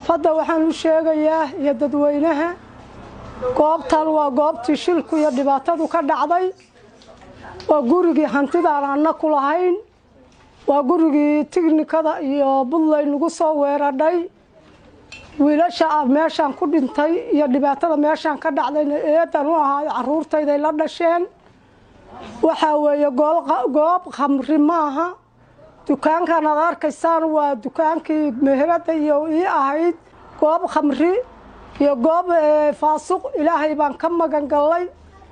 fadda waxaan u sheegayaa iyo dadweynaha goobtan waa goobtii shilku iyo dhibaatadu ka dhacday waa gurigii hantidaan anna ku lahayn waa gurigii tignikada iyo buntland nagu soo weeradhay wiilasha ah meeshaan ku dhintay iyo dhibaatada meeshaan ka dhacdayna eedan u ahaa caruurtayday la dhasheen waxaa weeye goob khamri maaha dukaankan aad arkaysaan waa dukaankii meherada iyo ii ahayd goob khamri iyo goob faasuq ilaahay baan ka magan gallay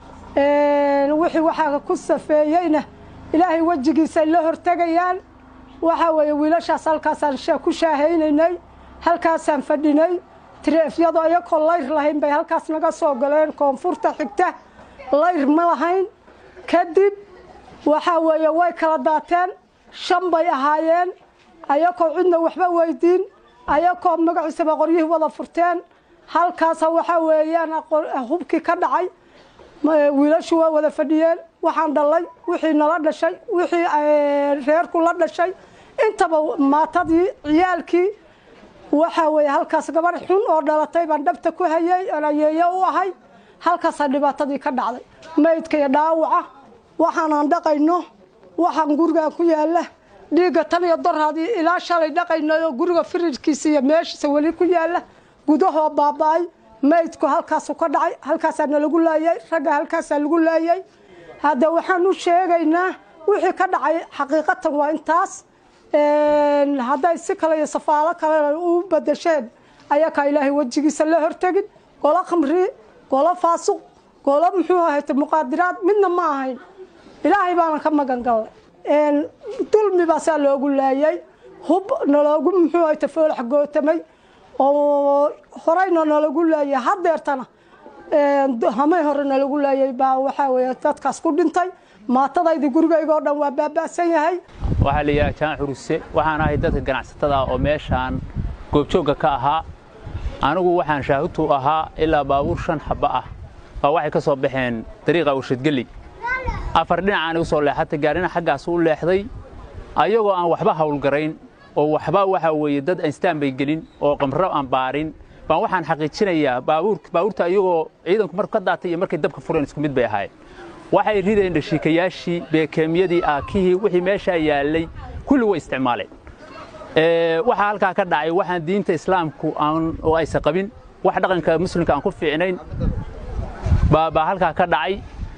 wixii waxaa ku safeeyeyna ilaahay wejigiisay la hortegayaan waxaa weeye wiilashaas halkaasaan ku shaahaynaynay halkaasaan fadhinay tireefyadu ayakoo layr lahayn bay halkaas naga soo galeen koonfurta xigta layr ma lahayn kadib waxaa weeye way kala daateen shan bay ahaayeen ayakoo cidna waxba weydiin ayakoo magaciisaba qoryihii wada furteen halkaasa waxaa weeyaan hubkii ka dhacay wiilashu waa wada fadhiyeen waxaan dhalay wixii nala dhashay wixii reerku la dhashay intaba maatadii ciyaalkii waxaa weeye halkaas gabar xun oo dhalatay baan dhabta ku hayay oon ayeeyo u ahay halkaasaa dhibaatadii ka dhacday maydka iyo dhaawaca waxaanaan dhaqayno waxaan gurigaan ku yaalla dhiigga tan iyo doraadii ilaa shalay dhaqaynay oo guriga firijkiisa iyo meeshiisa weli ku yaalla gudahoo baaba-ay maydku halkaasu ka dhacay halkaasaa nalagu laayay ragga halkaasaa lagu laayay hadda waxaan u sheegaynaa wixii ka dhacay xaqiiqatan waa intaas hadday si kale iyo safaalo kale u badasheen ayakaa ilaahay wejigiisa la hortegin golo khamri golo faasuq golo muxuu ahayta muqaadiraad midna ma ahayn ilaahay baana ka magan gallay dulmi baasaa loogu laayay hub naloogu muxuu ahayta foolax gootamay oo horeyna nalagu laayay hadeertana hamay hore nalagu laayay baa waxaa weeye dadkaas ku dhintay maatadaydii gurigayga oo dhan waa baaba'san yahay waxaa la yidhaha jaan xuruse waxaan ahay dadka ganacsatada oo meeshaan goobjoogga ka ahaa anigu waxaan shaahutu ahaa ilaa baabuur shan xabba ah baa waxay ka soo baxeen dariiqa warshadgeli afar dhinacaan igu soo leexatay gaarina xaggaas u leexday ayagoo aan waxba hawlgarayn oo waxba waxaa weeye dad anstaan bay gelin oo qamro aan baarin baan waxaan xaqiijinayaa baabuurta iyagoo ciidanku marku ka daatay iyo markay dabka fureen isku mid bay ahaayeen waxay rideen dhashiikayaashii beekeemyadii aakihii wixii meeshaa yaallay kulli way isticmaaleen waxaa halkaa ka dhacay waxaan diinta islaamku oo aysan qabin wax dhaqanka muslimka aan ku fiicnayn baa halkaa ka dhacay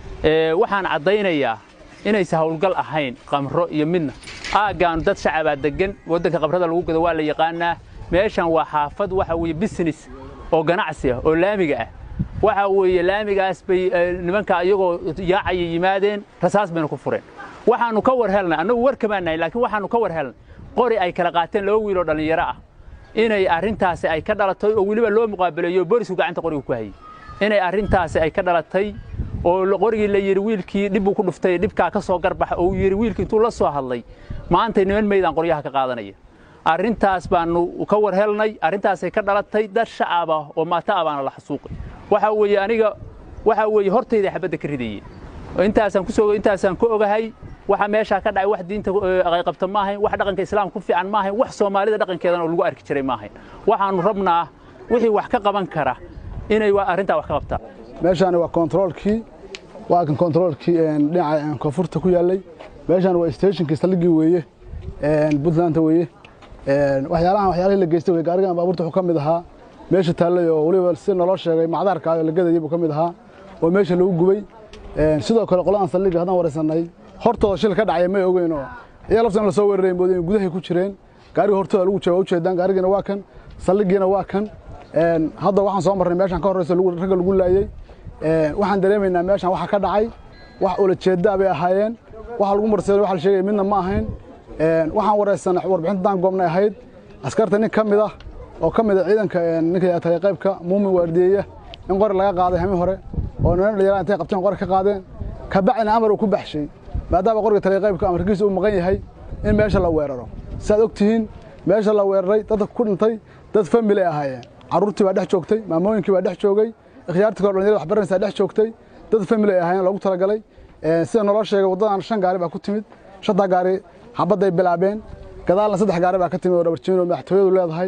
waxaan caddaynayaa inaysan hawlgal ahayn qamro iyo midna aaggaan dad shacabaa degan waddanka qabrada lagu gado waa la yaqaanaa meeshan waa xaafad waxa weeye business oo ganacsi ah oo laamiga ah waxa weeye laamigaas bay nimanka iyagoo yaacaya yimaadeen rasaas bayna ku fureen waxaannu ka war helnay annagu war kamaan nahay laakiin waxaannu ka war helnay qori ay kala qaateen laba wiil oo dhallinyaro ah inay arrintaasi ay ka dhalatay oo weliba loo muqaabaleeyo boolisku gacanta qoriga ku hayay inay arrintaasi ay ka dhalatay oo qorigii la yidhi wiilkii dhib buu ku dhuftay dhibkaa ka soo garbaxa oo uu yidhi wiilkii intuu la soo hadlay maantay niman meydaan qoryaha ka qaadanaya arrintaas baannu ka war helnay arrintaasay ka dhalatay dad shacab ah oo maata ah baana la xasuuqay waxaa weeye aniga waxaa weeye hortayda xabadda ka ridayeen intaasaan kusoo intaasaan ku ogahay waxa meeshaa ka dhacay wax diinta qayqabta ma ahayn wax dhaqanka islaamka ku fiican ma ahayn wax soomaalida dhaqankeedana oo lagu arki jiray ma ahayn waxaannu rabnaa wixii wax ka qaban kara inay arrintaa wax ka qabtaan meeshaani waa kontaroolkii waa kan kontaroolkii dhinaca koonfurta ku yaallay meeshaan waa stationkii saldhiggii weeye puntlandta weeye waxyaalahan waxyaalihii la geystay weye gaarigan baabuurta wuxuu ka mid ahaa meesha taallay oo weliba si naloo sheegay macdaarka oo la gadayay buu ka mid ahaa oo meesha lagu gubay sidoo kale qoladan saldhigga haddaan waraysanay hortooda shil ka dhacaya may ogeyn oo iyaa lafta in lasoo weeraray moodeen gudahay ku jireen gaariga hortooda lagu jooga ujeedaan gaarigiina waa kan saldhiggiina waa kan hadda waxaan soo marnay meeshaan ka horreysa ragga lagu laayey waxaan dareemaynaa meeshaan waxa ka dhacay wax ulajeeddaa bay ahaayeen waxa lagu marseelay waxa la sheegaya midna ma ahayn waxaan waraysanay warbixintaan goobnay ahayd askarta nin ka mid ah oo ka mid a ciidanka ninka tagay qaybka muumin waardiyeeya in qori laga qaaday hami hore oo niman dhalinyarada intay qabteen qori ka qaadeen kabacdina amar uu ku baxshay maadaama qoriga tagay qaybka amarkiisa uu maqan yahay in meesha la weeraro siaad og tihiin meesha la weeraray dadka ku dhintay dad family ay ahaayeen carruurtii baa dhex joogtay maamooyinkii baa dhex joogay ikhtiyaartii kale dhalinyarada waxbaranaysaa dhex joogtay dad family ay ahaayeen loogu talagalay sida naloo sheegay waddadan shan gaari baa ku timid shantaa gaari xabadday bilaabeen gadaalna saddex gaari baa ka timid oo dhabarjimin oo madaxtooyadu leedahay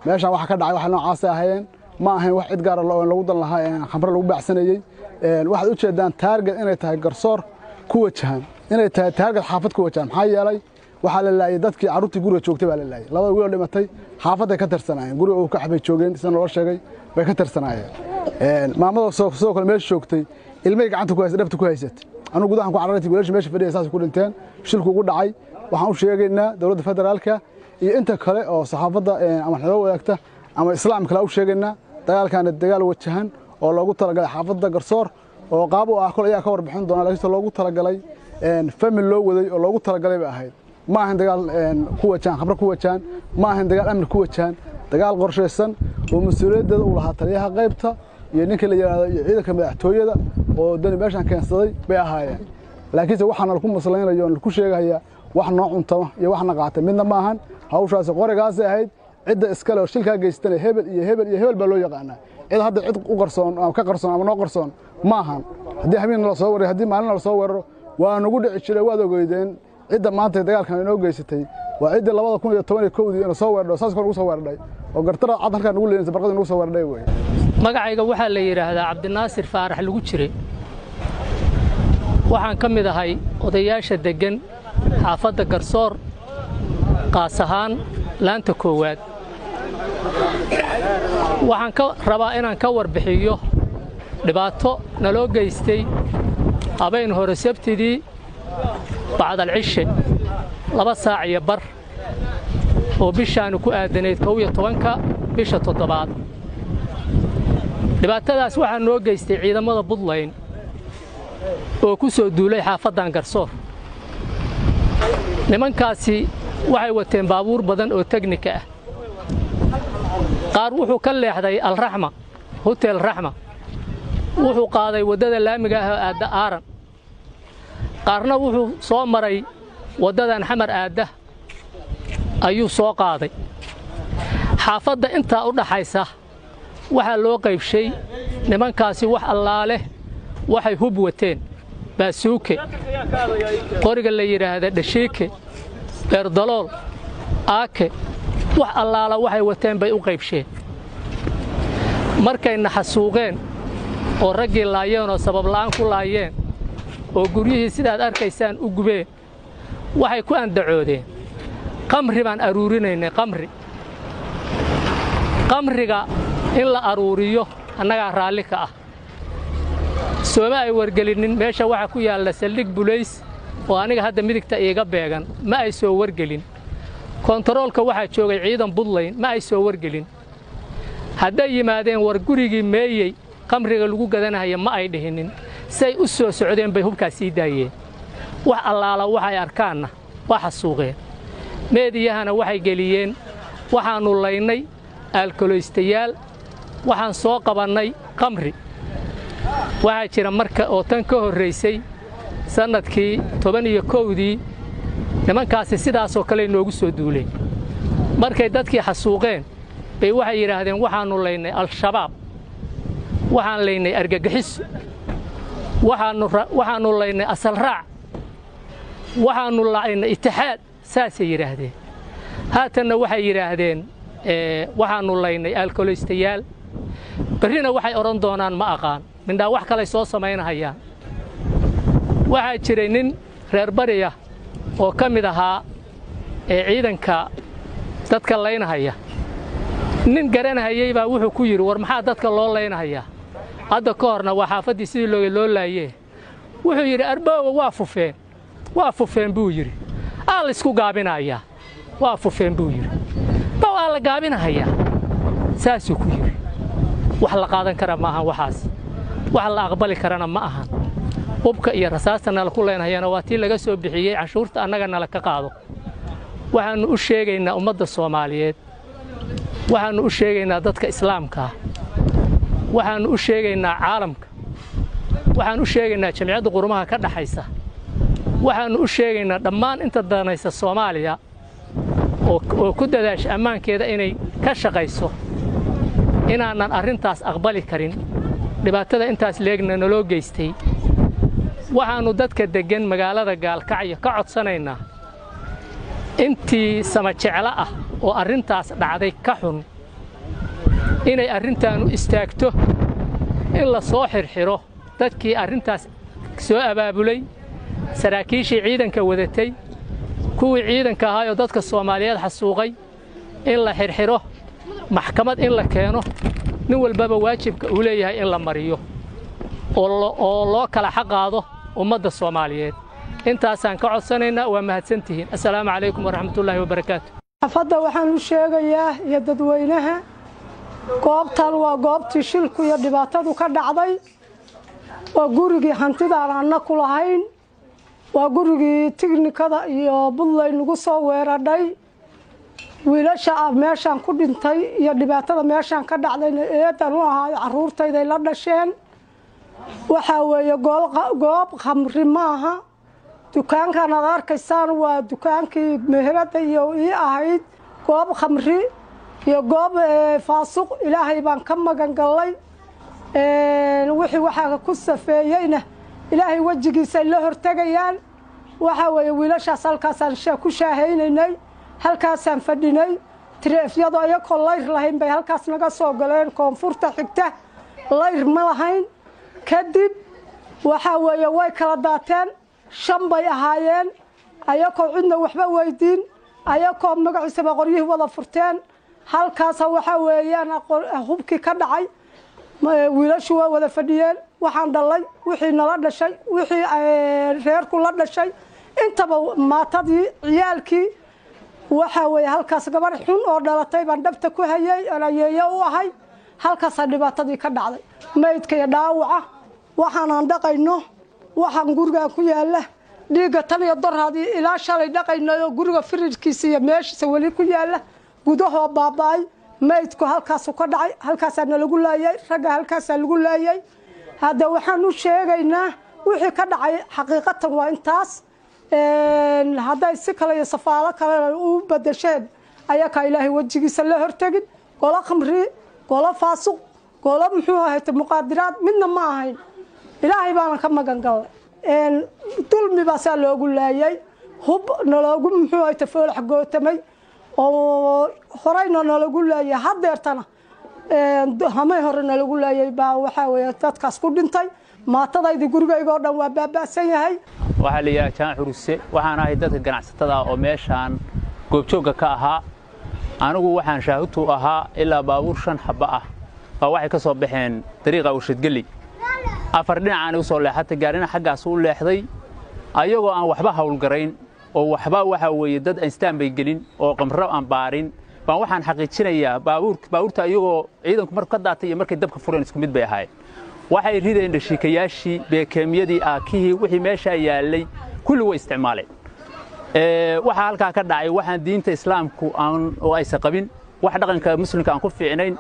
meeshaan waxa ka dhacay waxa noocaasay ahaayeen ma ahayn wax cid gaara lagu dan lahaa khamre lagu baacsanayey waxaad u jeedaan taarget inay tahay garsoor ku wajahan inay tahay taarget xaafad ku wajahan maxaa yeelay waxaa la laayay dadkii carruurtii guriga joogtay baa la laayay labada wiiloo dhimatay xaafadday ka tirsanaayeen guriga uu ka xabay joogeen sida naloo sheegay bay ka tirsanaayeen maamada sidoo kale meesha joogtay ilmay gacanta ku haysay dhabta ku haysatay anugu gudahan ku carartay wiilasha meesha fadhiya saas ku dhinteen shilku ugu dhacay waxaan u sheegaynaa dowladda federaalka iyo inta kale oo saxaafadda ama xilo wadaagta ama islaam kale u sheegaynaa dagaalkaana dagaal wajahan oo loogu talagalay xaafadda garsoor oo qaab u ah kol ayaa ka warbixin doona laakiinse loogu talagalay famil loo waday oo loogu talagalay bay ahayd ma ahayn dagaal ku wajahan khamre ku wajahan ma ahayn dagaal amni ku wajahan dagaal qorshaysan oo mas-uuliyaddeeda uu lahaa taliyaha qaybta iyo ninka la yidhaahdo iyo ciidanka madaxtooyada oo dani meeshaan keensaday bay ahaayeen laakiinse waxaana laku maslaynayo laku sheegaya wax noo cuntama iyo waxna qaatay midna ma ahan hawshaasi qorigaasay ahayd cidda iskale oo shilkaa geystana hebel iyo hebel iyo hebel baa loo yaqaanaa cid hadda cid u qarsoon ama ka qarsoon ama noo qarsoon ma ahan haddii habeenna la soo weerayo haddii maalina la soo weeraro waa nagu dhici jiray waad ogeydeen cidda maanta dagaalkan inoo geysatay waa ciddii labada kun iyo toban iyo kowdii ina soo weerdhay saas kor ugu soo weerdhay oo gartara cad halkaa nagu leeynaysa barqadii nagu soo weerdhay wey magacayga waxaa la yidhaahdaa cabdinaasir faarax lagu jire waxaan ka mid ahay odayaasha deggan xaafadda garsoor qaas ahaan laanta koowaad waxaan ka rabaa inaan ka warbixiyo dhibaato naloo geystay habayn hore sabtidii bacdalcishe laba saac iyo bar oo bishaanu ku aadanayd kow iyo tobanka bisha toddobaad dhibaatadaas waxaa noo geystay ciidamada buntland oo ku soo duulay xaafaddan garsoor nimankaasi waxay wateen baabuur badan oo tegnika ah qaar wuxuu ka leexday alraxma hutel raxma wuxuu qaaday waddada laamiga ah oo aadda aaran qaarna wuxuu soo maray waddadan xamar aadda ayuu soo qaaday xaafadda intaa u dhaxaysa waxaa loo qaybshay nimankaasi wax allaaleh waxay hub wateen baasuuke qoriga la yidhaahda dhashiike beerdalool aake wax allaala waxay wateen bay u qaybsheen markayna xasuuqeen oo raggii laayeen oo sababla'aan ku laayeen oo guryihii sidaad arkaysaan u gubeen waxay ku andacoodeen qamri baan aruurinaynay qamri qamriga in la aruuriyo annagaa raalli ka ah sooma ay wargelinnin meesha waxaa ku yaalla saldhig bulays oo aniga hadda midigta iiga beegan ma ay soo wargelin kontaroolka waxaa joogay ciidan buntland ma ay soo wargelin hadday yimaadeen war gurigii meeyey qamriga lagu gadanahaya ma ay dhihinnin say u soo socdeen bay hubkaas sii daayeen wax allaala waxay arkaanna waa xasuuqeen meediyahana waxay geliyeen waxaannu laynay aalkoloystayaal waxaan soo qabannay qamri waxaa jira marka oo tan ka horraysay sannadkii toban iyo kowdii nimankaasi sidaasoo kale noogu soo duuleen markay dadkii xasuuqeen bay waxay yidhaahdeen waxaannu laynay al-shabaab waxaan laynay argagixiso waxaannu laynay asalraac waxaannu laynay itixaad saasay yidhaahdeen haatanna waxay yidhaahdeen waxaannu laynay aalkoloystayaal berrina waxay odhan doonaan ma aqaan mindhaa wax kalay soo samaynahayaan waxaa jiray nin reer bariya oo ka mid ahaa ee ciidanka dadka laynahaya nin garanahayey baa wuxuu ku yidhi war maxaa dadka loo laynahayaa hadda ka horna waa xaafaddii sidii looga loo laayee wuxuu yidhi arbooga waa fufeen waa fufeen buu yidhi aa laysku gaabinayaa waa fufeen buu yidhi ba waa la gaabinahayaa saasuu ku yidhi wax la qaadan kara ma ahan waxaas wax la aqbali karana ma ahan hubka iyo rasaasta nala ku leynhayana waa tii laga soo bixiyey canshuurta annaga nala ka qaado waxaannu u sheegaynaa ummadda soomaaliyeed waxaannu u sheegaynaa dadka islaamkaa waxaannu u sheegaynaa caalamka waxaan u sheegaynaa jamciyadda qurumaha ka dhaxaysa waxaannu u sheegaynaa dhammaan inta danaysa soomaaliya oo ku dadaasha ammaankeeda inay ka shaqayso inaanan arrintaas aqbali karin dhibaatada intaas leegna naloo geystay waxaannu dadka deggan magaalada gaalkacyo ka codsanaynaa intii sama jeclo ah oo arrintaas dhacday ka xun inay arrintaanu istaagto in la soo xirxiro dadkii arrintaas soo abaabulay saraakiishii ciidanka wadatay kuwii ciidanka ahaayoo dadka soomaaliyeed xasuuqay in la xirxiro maxkamad in la keeno nin walbaba waajibka uu leeyahay in la mariyo oo loo kala xaqaado ummadda soomaaliyeed intaasaan ka codsanaynaa waa mahadsantihiin assalaamu calaykum waraxmatullaahi wabarakaatu xafadda waxaan u sheegayaa iyo dadweynaha goobtan waa goobtii shilku iyo dhibaatadu ka dhacday waa gurigii hantidaan anna ku lahayn waa gurigii tignikada iyo buntland lagu soo weeradhay wiilasha meeshaan ku dhintay iyo dhibaatada meeshaan ka dhacdayna eedan u ahaa carruurtayday la dhasheen waxaa weeye goob khamri maaha dukaankan aad arkaysaan waa dukaankii meherada iyo ii ahayd goob khamri iyo goob faasuq ilaahay baan ka magan gallay wixii waxaa ku safeeyeyna ilaahay wejigiisay la hortegayaan waxaa weeye wiilashaas halkaasaan ku shaahaynaynay halkaasaan fadhinay tireefyadu ayakoo layr lahayn bay halkaas naga soo galeen koonfurta xigta layr ma lahayn kadib waxaa weeye way kala daateen shan bay ahaayeen ayakoo cidna waxba weydiin ayakoo magaciisaba qoryihii wada furteen halkaasa waxaa weeyaan hubkii ka dhacay wiilashu waa wada fadhiyeen waxaan dhalay wixii nala dhashay wixii reerku la dhashay intaba maatadii ciyaalkii waxaa weeye halkaas gabarh xun oo dhalatay baan dhabta ku hayay oon ayeeyo u ahay halkaasaa dhibaatadii ka dhacday maydka iyo dhaawaca waxaanaan dhaqayno waxaan gurigaan ku yaalla dhiigga tan iyo doraadii ilaa shalay dhaqaynay oo guriga firirkiisa iyo meeshiisa weli ku yaalla gudahoo baaba'ay maydku halkaasu ka dhacay halkaasaa nalagu laayay ragga halkaasaa lagu laayay hadda waxaan u sheegaynaa wixii ka dhacay xaqiiqatan waa intaas hadday si kale iyo safaalo kale u badasheen ayakaa ilaahay wejigiisa la hortegin golo khamri golo faasuq golo muxuu ahayte muqaadiraad midna ma ahayn ilaahay baana ka magan gallay dulmi baasaa loogu laayay hub naloogu muxuu ahayte foolax gootamay oo horeyna nalagu laayay hadeertana hamay hore nalagu laayay baa waxaa weeye dadkaas ku dhintay maatadaydii gurigaygoo dhan waa baaba'san yahay waxaa la yidhaha jaan xuruse waxaan ahay dadka ganacsatada oo meeshaan goobjoogga ka ahaa anigu waxaan shaahutu ahaa ilaa baabuur shan xabba ah baa waxay ka soo baxeen dariiqa warshadgeli afar dhinacaani u soo leexatay gaarina xaggaas u leexday ayagoo aan waxba hawlgarayn oo waxba waxaa weeye dad instaan bay gelin oo qamro aan baarin baan waxaan xaqiijinayaa baabuurta iyagoo ciidanku marku ka daatay iyo markay dabka fureen isku mid bay ahaayeen waxay rideen dhashiikayaashii beekeemyadii aakihii wixii meeshaa yaallay kulli way isticmaaleen waxaa halkaa ka dhacay waxaan diinta islaamku oo aysan qabin wax dhaqanka muslimka aan ku fiicnayn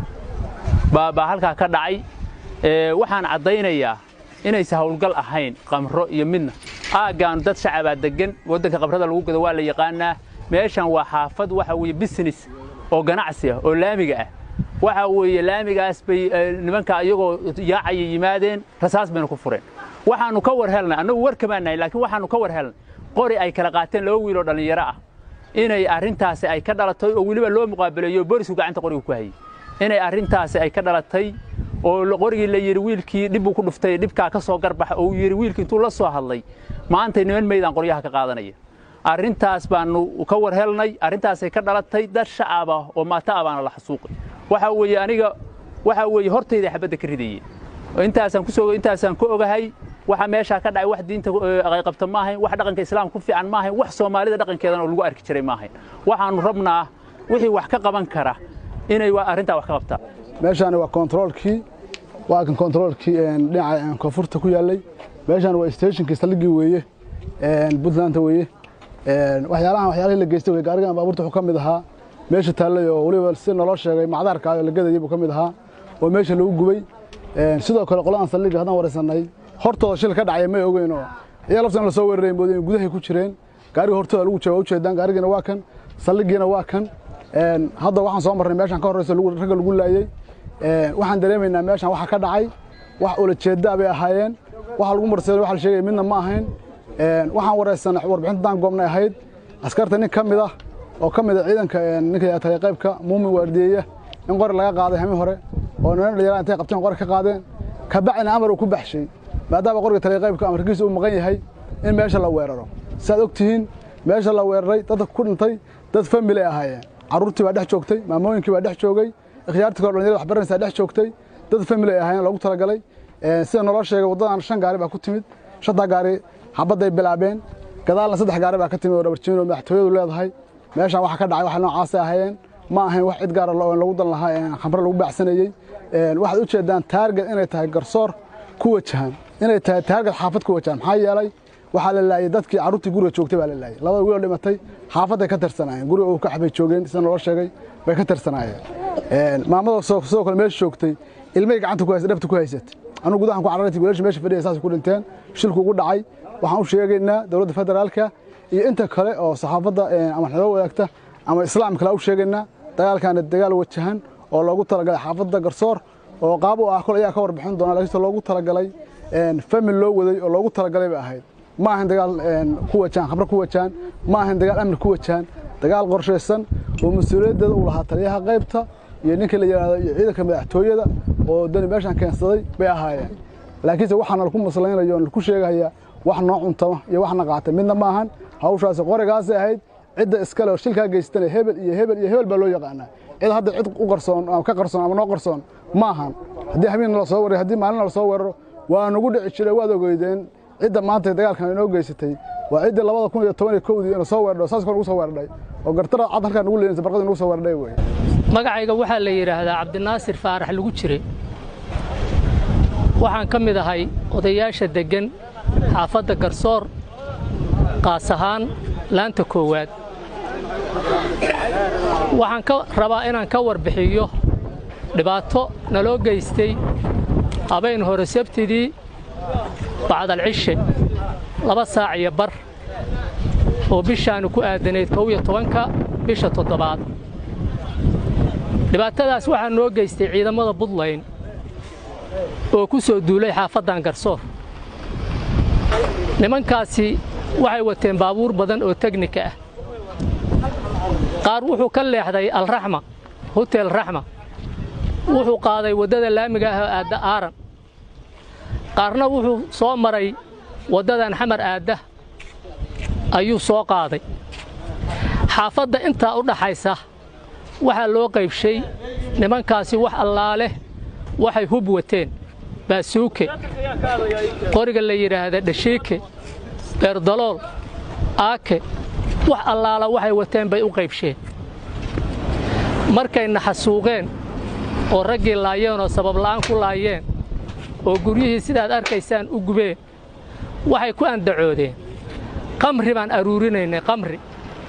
baa halkaa ka dhacay waxaan caddaynayaa inaysan hawlgal ahayn qamro iyo midna aaggaan dad shacabaa deggan waddanka qabrada lagu gado waa la yaqaanaa meeshan waa xaafad waxa weeye business oo ganacsi ah oo laamiga ah waxa weeye laamigaas bay nimanka iyagoo yaacaya yimaadeen rasaas bayna ku fureen waxaannu ka war helnay annagu war kamaanahay laakiin waxaannu ka war helnay qori ay kala qaateen laba wiiloo dhallinyaro ah inay arrintaasi ay ka dhalatay oo weliba loo muqaabaleeyo boolisku gacanta qoriga ku hayay inay arrintaasi ay ka dhalatay oo qorigii la yidhi wiilkii dhibbuu ku dhuftay dhibkaa ka soo garbax oo uu yidhi wiilkii intuu la soo hadlay maantay niman meydaan qoryaha ka qaadanaya arrintaas baannu ka war helnay arrintaasay ka dhalatay dad shacab ah oo maata ah baana la xasuuqay waxa weeye aniga waxa weeye hortayda xabadda ka ridayeen intaasaan ku soo intaasaan ku ogahay waxa meeshaa ka dhacay wax diinta qayqabta ma ahayn wax dhaqanka islaamka ku fiican ma ahayn wax soomaalida dhaqankeedana oo lagu arki jiray ma ahayn waxaannu rabnaa wixii wax ka qaban kara inay arrintaa wax ka qabtaan meeshaani waa kontaroolkii waa kan kontaroolkii dhinaca koonfurta ku yaallay meeshaan waa stationkii saldhiggii weeye puntlandta weeye waxyaalahan waxyaalihii la geystay wey gaarigan baabuurta wuxuu ka mid ahaa meesha taallay oo weliba si naloo sheegay macdaarka oo la gadayay buu ka mid ahaa oo meesha lagu gubay sidoo kale qoladan saldhigga haddaan waraysanay hortooda shil ka dhacaya may ogeyn oo iyaa laftan la soo weeraray moodeen gudahay ku jireen gaariga hortooda lagu jooga ujeedaan gaarigiina waa kan saldhiggiina waa kan hadda waxaan soo marnay meeshaan ka horreysa ragga lagu laayey waxaan dareemaynaa meeshaan waxa ka dhacay wax ulajeedaa bay ahaayeen waxa lagu marseeday waxa la sheegaya midna ma ahayn waxaan waraysanay warbixintaan goobnay ahayd askarta nin ka mid ah oo ka mid ah ciidanka ninka taliya qaybka muumin waardiyeeya in qori laga qaaday hami hore oo niman dhalinyarada intay qabteen qori ka qaadeen ka bacina amar uu ku baxshay maadaama qoriga taliya-qaybka amarkiisa uu maqan yahay in meesha la weeraro siaad og tihiin meesha la weeraray dadka ku dhintay dad famili ay ahaayeen carruurtii baa dhex joogtay maamooyinkii baa dhex joogay ikhyaartii kale dhalinyarada waxbaranaysaa dhex joogtay dad famili ay ahaayeen loogu talagalay sida naloo sheegay waddadan shan gaari baa ku timid shantaa gaari xabadday bilaabeen gadaalna saddex gaari baa ka timid oo dhabarjiin oo madaxtooyadu leedahay meeshaan waxa ka dhacay waxa noocaasay ahaayeen ma ahayn wax cid gaara lagu dan lahaa khamre lagu baacsanayey waxaad u jeedaan taarget inay tahay garsoor ku wajahan inay tahay taarget xaafad ku wajahan maxaa yeelay waxaa la laayay dadkii carruurtii guriga joogtay baa la laayay labada wiil oo dhimatay xaafadday ka tirsanaayeen guriga uu ka xabay joogeen sida naloo sheegay bay ka tirsanaayeen maamada sidoo kale meesha joogtay ilmay gacanta ku haysay dhabta ku haysat anugu gudahan ku carartay wiilasha meesha fadhiya saas ku dhinteen shilku ugu dhacay waxaan u sheegaynaa dowladda federaalka iyo inta kale oo saxaafadda ama xiloo wadaagta ama islaam kale u sheegaynaa dagaalkaana dagaal wajahan oo loogu talagalay xaafadda garsoor oo qaab u ah kol ayaa ka warbixin doona laakiinse loogu talagalay famil loo waday oo loogu talagalay bay ahayd ma ahan dagaal ku wajahan khamre ku wajahan ma ahan dagaal amni ku wajahan dagaal qorshaysan oo mas-uuliyaddeeda uu lahaa taliyaha qaybta iyo ninka la yidhaahdo iyo ciidanka madaxtooyada oo dani meeshaan keensaday bay ahaayeen laakiinse waxaana laku maslaynayo o laku sheegaya wax noo cuntama iyo waxna qaata midna ma ahan hawshaasi qorigaasay ahayd cidda iskale oo shilkaa geystana hebel iyo hebel iyo hebel baa loo yaqaanaa cid hadda cid u qarsoon ama ka qarsoon ama noo qarsoon ma ahan haddii habeenna la soo weerayo haddii maalina la soo weeraro waa nagu dhici jiray waad ogeydeen cidda maanta dagaalkan inoo geysatay waa ciddii labada kun iyo toban iyo kowdii ina soo weerdho saas kor nagu soo weerdhay oo gartara cad halkaa nagu leynaysa barqadii nagu soo weerdhay wey magacayga waxaa la yidhaahdaa cabdinaasir faarax lagu jire waxaan ka mid ahay odayaasha deggan xaafadda garsoor qaas ahaan laanta koowaad waxaan ka rabaa inaan ka warbixiyo dhibaato naloo geystay habayn hore sabtidii bacdalcishe laba saac iyo bar oo bishaannu ku aadanayd kow iyo tobanka bisha toddobaad dhibaatadaas waxaa noo geystay ciidamada buntland oo ku soo duulay xaafaddan garsoor nimankaasi waxay wateen baabuur badan oo tegnika ah qaar wuxuu ka leexday alraxma hutel raxma wuxuu qaaday waddada laamiga ah oo aadda aaran qaarna wuxuu soo maray waddadan xamar aadda ayuu soo qaaday xaafadda intaa u dhaxaysa waxaa loo qaybshay nimankaasi wax allaaleh waxay hub wateen baasuuke qoriga la yidhaahda dhashiike beerdalool aake wax allaala waxay wateen bay u qaybsheen markay naxasuuqeen oo raggii laayeen oo sababla'aan ku laayeen oo guryihii sidaad arkaysaan u gubeen waxay ku andacoodeen qamri baan aruurinaynay qamri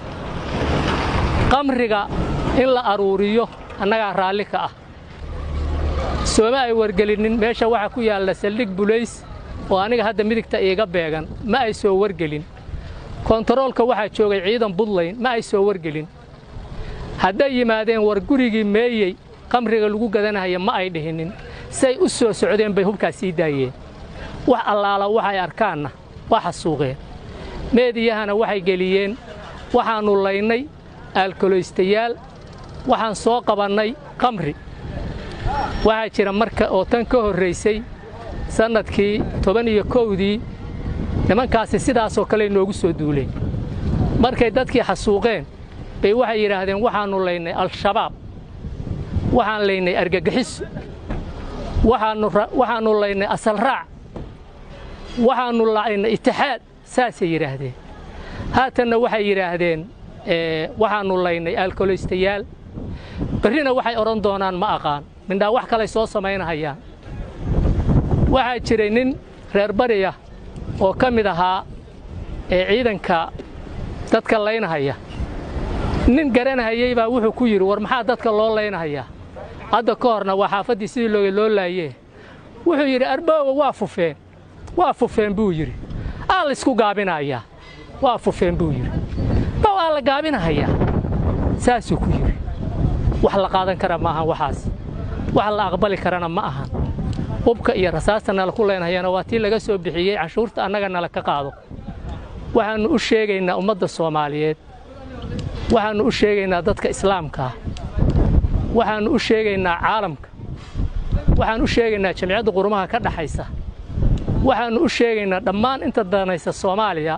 qamriga in la aruuriyo annagaa raalli ka ah sooma ay wargelinin meesha waxaa ku yaalla saldhig bulays oo aniga hadda midigta iiga beegan ma ay soo wargelin kontaroolka waxaa joogay ciidan buntland ma ay soo wargelin hadday yimaadeen war gurigii meeyey qamriga lagu gadanahaya ma ay dhihinin say u soo socdeen bay hubkaas sii daayeen wax allaala waxay arkaanna waa xasuuqeen meediyahana waxay geliyeen waxaannu laynay aalkoloystayaal waxaan soo qabannay qamri waxaa jira marka oo tan ka horraysay sannadkii toban iyo kowdii nimankaasi sidaasoo kale noogu soo duuleen markay dadkii xasuuqeen bay waxay yidhaahdeen waxaannu laynay al-shabaab waxaan laynay argagixiso waxaannu laynay asalraac waxaannu laynay itixaad saasay yidhaahdeen haatanna waxay yidhaahdeen waxaannu laynay aalkoloystayaal berrina waxay odhan doonaan ma aqaan mindhaa wax kalay soo samaynahayaan waxaa jiray nin reer bariya oo ka mid ahaa ee ciidanka dadka laynahaya nin garanahayey baa wuxuu ku yidhi war maxaa dadka loo laynahayaa hadda ka horna waa xaafaddii sidii looga loo laayee wuxuu yidhi arboowa waa fufeen waa fufeen buu yidhi aa laysku gaabinayaa waa fufeen buu yidhi ba waa la gaabinahayaa saasuu ku yidhi wax la qaadan kara ma ahan waxaas wax la aqbali karana ma ahan hubka iyo rasaasta nala ku leynahayana waa tii laga soo bixiyey canshuurta annaga nala ka qaado waxaannu u sheegaynaa ummadda soomaaliyeed waxaannu u sheegaynaa dadka islaamkaa waxaannu u sheegaynaa caalamka waxaan u sheegaynaa jamciyadda qurumaha ka dhaxaysa waxaannu u sheegaynaa dhammaan inta danaysa soomaaliya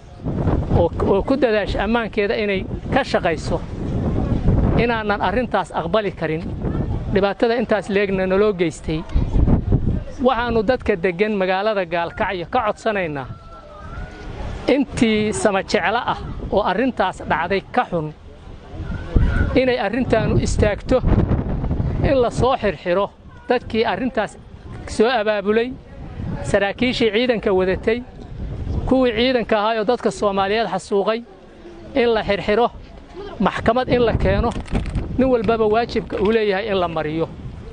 oo ku dadaasha ammaankeeda inay ka shaqayso inaanan arrintaas aqbali karin dhibaatada intaas leegna naloo geystay waxaannu dadka deggan magaalada gaalkacyo ka codsanaynaa intii sama jeclo ah oo arrintaas dhacday ka xun inay arrintaannu istaagto in la soo xirxiro dadkii arrintaas soo abaabulay saraakiishii ciidanka wadatay kuwii ciidanka ahaayoo dadka soomaaliyeed xasuuqay in la xirxiro maxkamad in la keeno nin walbaba waajibka uu leeyahay in la mariyo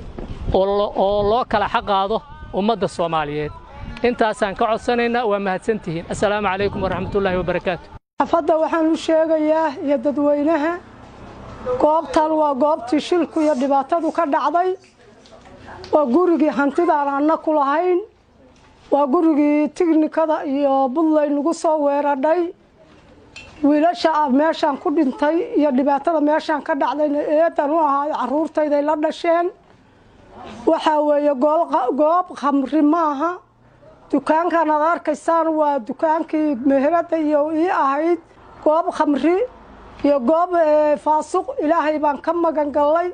oo loo kala xaqaado ummadda soomaaliyeed intaasaan ka codsanaynaa waa mahadsantihiin assalaamu calaykum waraxmatullaahi wabarakaatu xafadda waxaan u sheegayaa iyo dadweynaha goobtan waa goobtii shilku iyo dhibaatadu ka dhacday waa gurigii hantidaan anna ku lahayn waa gurigii tignikada iyo buntland nagu soo weeradhay wiilasha meeshaan ku dhintay iyo dhibaatada meeshaan ka dhacdayna eedan u ahaa carruurtayday la dhasheen waxaa weeye goob khamri maaha dukaankan aad arkaysaan waa dukaankii meherada iyo ii ahayd goob khamri iyo goob faasuq ilaahay baan ka magan gallay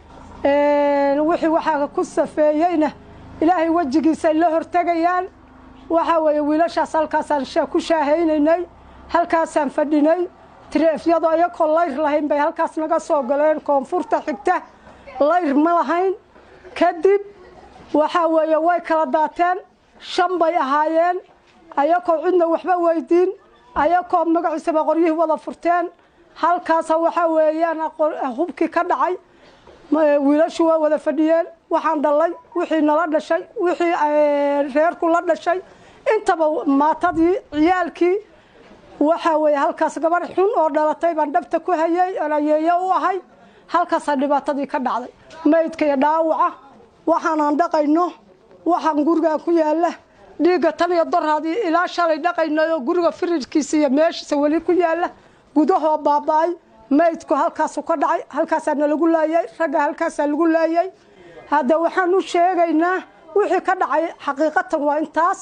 wixii waxaa ku safeeyeyna ilaahay wejigiisay la hortegayaan waxaa weeye wiilashaas halkaasaan ku shaahaynaynay halkaasaan fadhinay tireefyadu ayakoo layr lahayn bay halkaas naga soo galeen koonfurta xigta layr ma lahayn kadib waxaa weeye way kala daateen shan bay ahaayeen ayakoo cidna waxba weydiin ayakoo magaciisaba qoryihii wada furteen halkaasa waxaa weeyaan hubkii ka dhacay wiilashu waa wada fadhiyeen waxaan dhallay wixii nala dhashay wixii reerku la dhashay intaba maatadii ciyaalkii waxaa weeye halkaas gabadh xun oo dhalatay baan dhabta ku hayay ayeeye u ahay halkaasaa dhibaatadii ka dhacday maydka iyo dhaawaca waxaanaan dhaqayno waxaan gurigaan ku yaalla dhiigga tan iyo doraadii ilaa shalay dhaqaynayo guriga firirkiisa iyo meeshiisa weli ku yaalla gudahoo baaba'ay maydku halkaasu ka dhacay halkaasaa nalagu laayay ragga halkaasaa lagu laayay hadda waxaan u sheegaynaa wixii ka dhacay xaqiiqatan waa intaas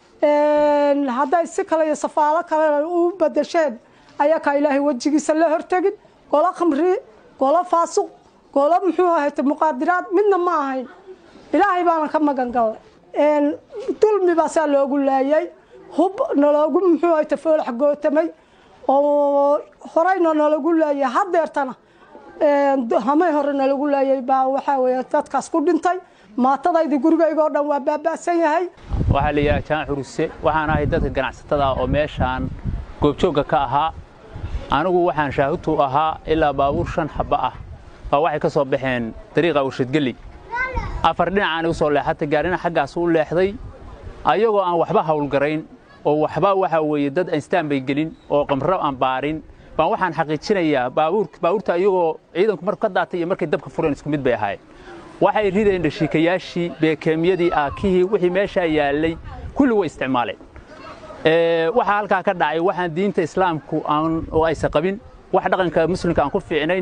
hadday si kale iyo safaalo kale u badasheen ayakaa ilaahay wejigiisa la hortegin golo khamri golo faasuq golo muxuu ahayte muqaadiraad midna ma ahayn ilaahay baana ka magan gallay dulmi baasaa loogu laayay hub naloogu muxuu ahayte foolax gootamay oo horeyna nalagu laayay hadeertana hamay hore nalagu laayay baa waxaa weeye dadkaas ku dhintay maatadaydii gurigaygoo dhan waa baaba'san yahay waxaa la yidhaha jaan xuruse waxaan ahay dadka ganacsatada ah oo meeshaan goobjoogga ka ahaa anigu waxaan shaahutu ahaa ilaa baabuur shan xabba ah baa waxay ka soo baxeen dariiqa warshadgeli afar dhinacaani u soo leexatay gaarina xaggaas u leexday ayagoo aan waxba hawlgarayn oo waxba waxaa weeye dad instaan bay gelin oo qamro aan baarin baan waxaan xaqiijinayaa baabuurta ayagoo ciidanku marku ka daatay iyo markay dabka fureen isku mid bay ahaayeen waxay rideen dhashiikayaashii beekeemyadii aakihii wixii meeshaa yaallay kulli way isticmaaleen waxaa halkaa ka dhacay waxaan diinta islaamku oo aysa qabin wax dhaqanka muslimka aan ku fiicnayn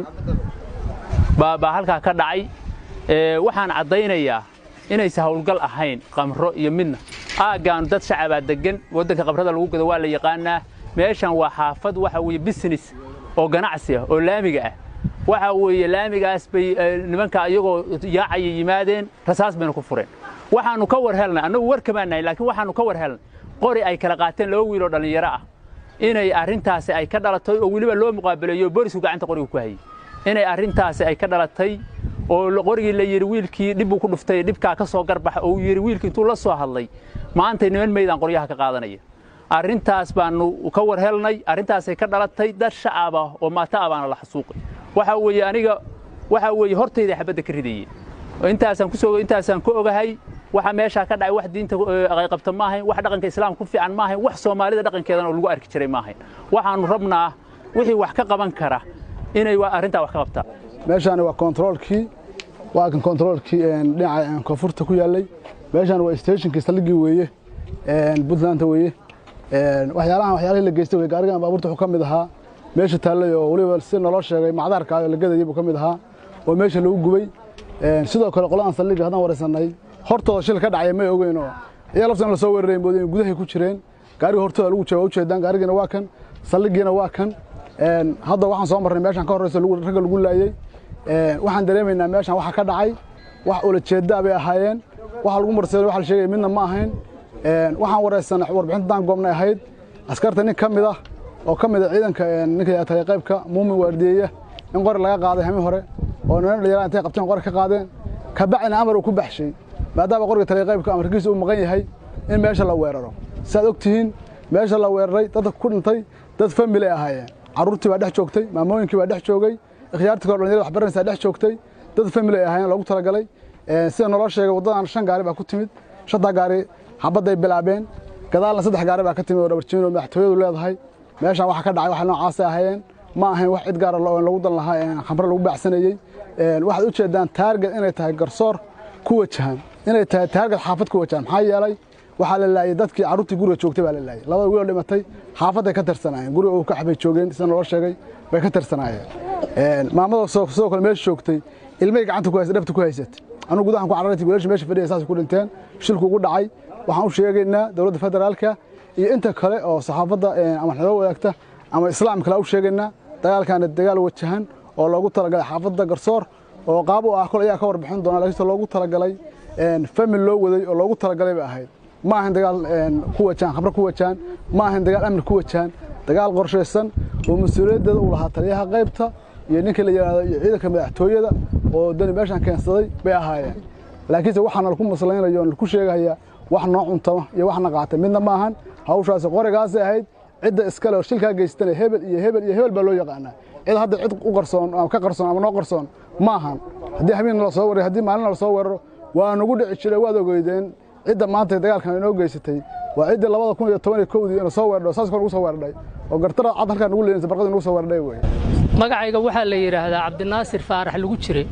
baa halkaa ka dhacay waxaan caddaynayaa inaysa hawlgal ahayn qamro iyo midna aaggaan dad shacabaa deggan waddanka qabrada lagu gado waa la yaqaanaa meeshan waa xaafad waxa weeye business oo ganacsi ah oo laamiga ah waxa weeye laamigaas bay nimanka ayagoo yaacaya yimaadeen rasaas bayna ku fureen waxaannu ka war helnay annagu war kamaan nahay laakiin waxaannu ka war helnay qori ay kala qaateen laba wiiloo dhallinyaro ah inay arrintaasi ay ka dhalatay oo weliba loo muqaabaleeyo boolisku gacanta qoriga ku hayay inay arrintaasi ay ka dhalatay oo qorigii la yidhi wiilkii dhibbuu ku dhuftay dhibkaa ka soo garbaxa oo uu yidhi wiilkii intuu la soo hadlay maantay niman meydaan qoryaha ka qaadanaya arrintaas baannu ka war helnay arrintaasay ka dhalatay dad shacab ah oo maata ah baana la xasuuqay waxaa weeye aniga waxaa weeye hortayda xabadda ka ridayeen intaasaan ku soo intaasaan ku ogahay waxa meeshaa ka dhacay wax diinta qayqabta ma ahayn wax dhaqanka islaamka ku fiican ma ahayn wax soomaalida dhaqankeedana oo lagu arki jiray ma ahayn waxaannu rabnaa wixii wax ka qaban kara inay arrintaa wax ka qabtaan meeshaani waa kontaroolkii waa kan kontaroolkii dhinaca koonfurta ku yaallay meeshaan waa stationkii saldhiggii weeye puntlandta weeye waxyaalahan waxyaalihii la geystay wey gaarigan baabuurta wuxuu ka mid ahaa meesha taallay oo weliba si naloo sheegay macdaarka oo la gadayay buu ka mid ahaa oo meesha lagu gubay sidoo kale qoladan saldhigga haddaan waraysanay hortooda shil ka dhacaya may ogeyn oo iyaa laftan la soo weeraray moodeen gudahay ku jireen gaariga hortooda lagu jooga ujeedaan gaarigiina waa kan saldhiggiina waa kan hadda waxaan soo marnay meeshaan ka horreyso ragga lagu laayey waxaan dareemaynaa meeshaan waxa ka dhacay wax ulajeeddaa bay ahaayeen waxa lagu marseelo waxa la sheegaya midna ma ahayn waxaan waraysanay warbixinta daan goobnay ahayd askarta nin ka mid ah oo ka mid a ciidanka ninka tagay qaybka muumin waardiyeeya in qori laga qaaday hami hore oo niman dhalinyarada intay qabteen qori ka qaadeen ka bacina amar uu ku baxshay maadaama qoriga tagay qaybka amarkiisa uu maqan yahay in meesha la weeraro siaad og tihiin meesha la weeraray dadka ku dhintay dad family ay ahaayeen carruurtii baa dhex joogtay maamooyinkii baa dhex joogay ikhyaartii kale dhalinyarada waxbaranaysaa dhex joogtay dad family ay ahaayeen loogu talagalay sida naloo sheegay waddadan shan gaari baa ku timid shantaa gaari xabadday bilaabeen gadaalna saddex gaari baa ka timid oo dhabarjiin oo madaxtooyadu leedahay meeshaan waxa ka dhacay waxa noocaasay ahaayeen ma ahayn wax cid gaara lagu dan lahaa khamre lagu baacsanayey waxaad u jeedaan taarget inay tahay garsoor ku wajahan inay tahay taarget xaafad ku wajahan maxaa yeelay waxaa la laayay dadkii carruurtii guriga joogtay baa la laayay labada wiiloo dhimatay xaafadday ka tirsanaayeen guriga uu ka xabay joogeen sida naloo sheegay bay ka tirsanaayeen maamada sidoo kale meesha joogtay ilmay gacanta ku haysay dhabta ku haysatay anugu gudahan ku carartay wiilasha meesha fadhiya saas ku dhinteen shilku ugu dhacay waxaan u sheegaynaa dowladda federaalka iyo inta kale oo saxaafadda ama xiloo wadaagta ama islaam kale u sheegaynaa dagaalkaana dagaal wajahan oo loogu talagalay xaafadda garsoor oo qaab u ah kol ayaa ka warbixin doona laakiinse loogu talagalay famil loo waday oo loogu talagalay bay ahayd ma ahayn dagaal ku wajahan khamre ku wajahan ma ahayn dagaal amni ku wajahan dagaal qorshaysan oo mas-uuliyaddeeda uu lahaa taliyaha qaybta iyo ninka la yidhaahdo iyo ciidanka madaxtooyada oo dani meeshaan keensaday bay ahaayeen laakiinse waxaana laku maslaynayo o laku sheegaya wax noo cuntama iyo waxna qaata midna ma ahan hawshaasi qorigaasay ahayd cidda iskale oo shilkaa geystana hebel iyo hebel iyo hebel baa loo yaqaanaa cid hadda cid u qarsoon ama ka qarsoon ama noo qarsoon ma ahan haddii habeen nala soo weerayo haddii maalin nala soo weeraro waa nagu dhici jiray waad ogeydeen cidda maanta dagaalkan inoo geysatay waa ciddii labada kun iyo toban iyo kowdii ina soo weerdho saas kor nagu soo weerdhay oo gartara cad halkaan nagu leynaysa barqadii nagu soo weerdhay wey magacayga waxaa la yidhaahdaa cabdinaasir faarax lagu jiray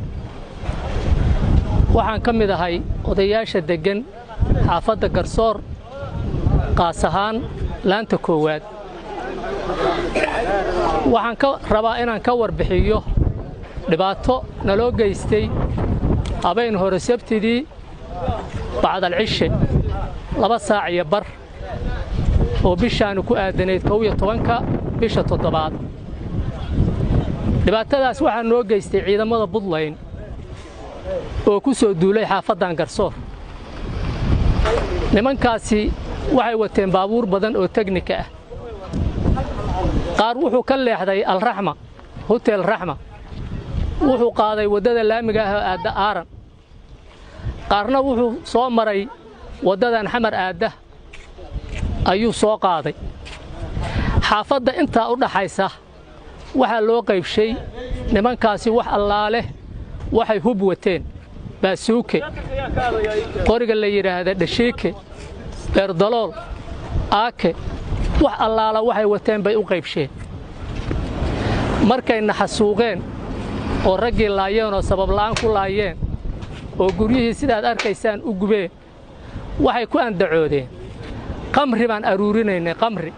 waxaan ka mid ahay odayaasha deggan xaafadda garsoor qaas ahaan laanta koowaad waxaan ka rabaa inaan ka warbixiyo dhibaato naloo geystay habeen hore sabtidii bacdalcishe laba saac iyo bar oo bishaanu ku aadanayd kow iyo tobanka bisha toddobaad dhibaatadaas waxaa noo geystay ciidamada buntland oo ku soo duulay xaafaddan garsoor nimankaasi waxay wateen baabuur badan oo tegnika ah qaar wuxuu ka leexday alraxma hotel raxma wuxuu qaaday waddada laamiga ah oo aadda aaran qaarna wuxuu soo maray waddadan xamar aadda ayuu soo qaaday xaafadda intaa u dhaxaysa waxaa loo qaybshay nimankaasi wax allaaleh waxay hub wateen baasuuke qoriga la yidhaahda dhashiike beerdalool aake wax allaala waxay wateen bay u qaybsheen markayna xasuuqeen oo raggii laayeen oo sababla'aan ku laayeen oo guryihii sidaad arkaysaan u gubeen waxay ku andacoodeen qamri baan aruurinaynay qamri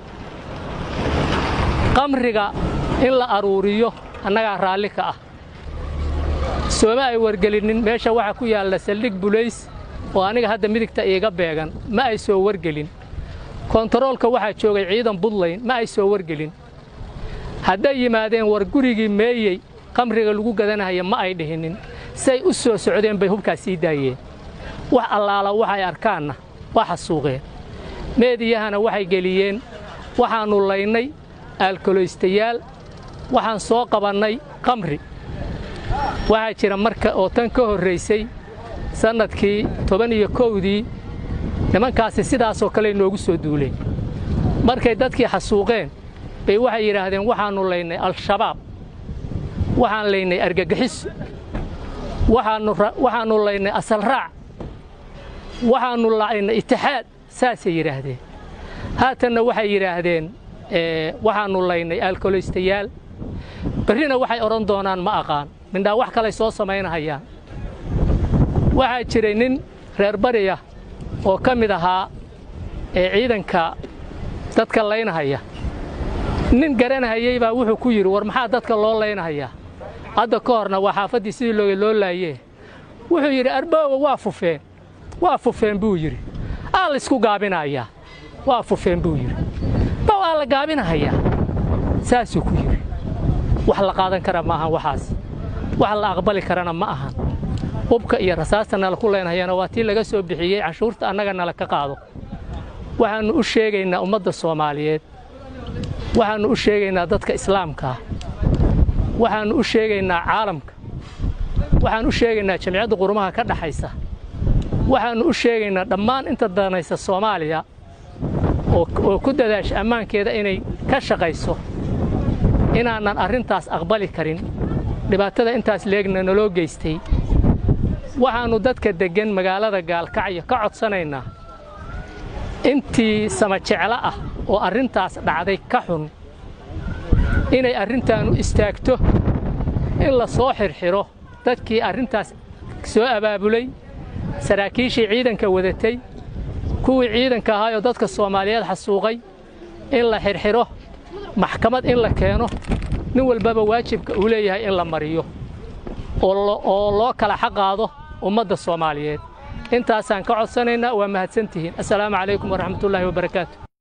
qamriga in la aruuriyo annagaa raalli ka ah sooma ay wargelinin meesha waxaa ku yaalla saldhig bulays oo aniga hadda midigta iiga beegan ma ay soo wargelin kontaroolka waxaa joogay ciidan buntland ma ay soo wargelin hadday yimaadeen war gurigii meeyey qamriga lagu gadanahaya ma ay dhihinin say u soo socdeen bay hubkaas sii daayeen wax allaala waxay arkaanna waa xasuuqeen meediyahana waxay geliyeen waxaannu laynay aalkoloystayaal waxaan soo qabannay qamri waxaa jira marka oo tan ka horraysay sannadkii toban iyo kowdii nimankaasi sidaasoo kale noogu soo duuleen markay dadkii xasuuqeen bay waxay yidhaahdeen waxaannu laynay al-shabaab waxaan laynay argagixiso waxaannu laynay asalraac waxaannu laynay itixaad saasay yidhaahdeen haatanna waxay yidhaahdeen waxaannu laynay aalkoloystayaal berrina waxay odhan doonaan ma aqaan mindhaa wax kalay soo samaynahayaan waxaa jiray nin reer bariya oo ka mid ahaa ee ciidanka dadka laynahaya nin garanahayey baa wuxuu ku yidhi war maxaa dadka loo laynahayaa hadda ka horna waa xaafaddii sidii looga loo laayee wuxuu yidhi arbooga waa fufeen waa fufeen buu yidhi aa la isku gaabinayaa waa fufeen buu yidhi ba waa la gaabinahayaa saasuu ku yidhi wax la qaadan kara ma ahan waxaas wax la aqbali karana ma ahan hubka iyo rasaasta nala ku leenhayana waa tii laga soo bixiyey canshuurta annaga nala ka qaado waxaannu u sheegaynaa ummadda soomaaliyeed waxaannu u sheegaynaa dadka islaamkaa waxaannu u sheegaynaa caalamka waxaan u sheegaynaa jamciyadda qurumaha ka dhaxaysa waxaannu u sheegaynaa dhammaan inta danaysa soomaaliya oo ku dadaasha ammaankeeda inay ka shaqayso inaanan arrintaas aqbali karin dhibaatada intaas leegna naloo geystay waxaannu dadka deggan magaalada gaalkacyo ka codsanaynaa intii sama jeclo ah oo arrintaas dhacday ka xun inay arrintaannu istaagto in la soo xirxiro dadkii arrintaas soo abaabulay saraakiishii ciidanka wadatay kuwii ciidanka ahaayoo dadka soomaaliyeed xasuuqay in la xirxiro maxkamad in la keeno nin walbaba waajibka uu leeyahay in la mariyo oo loo kala xaqaado ummadda soomaaliyeed intaasaan ka codsanaynaa waa mahadsantihiin assalaamu calaykum waraxmatullaahi wabarakaatu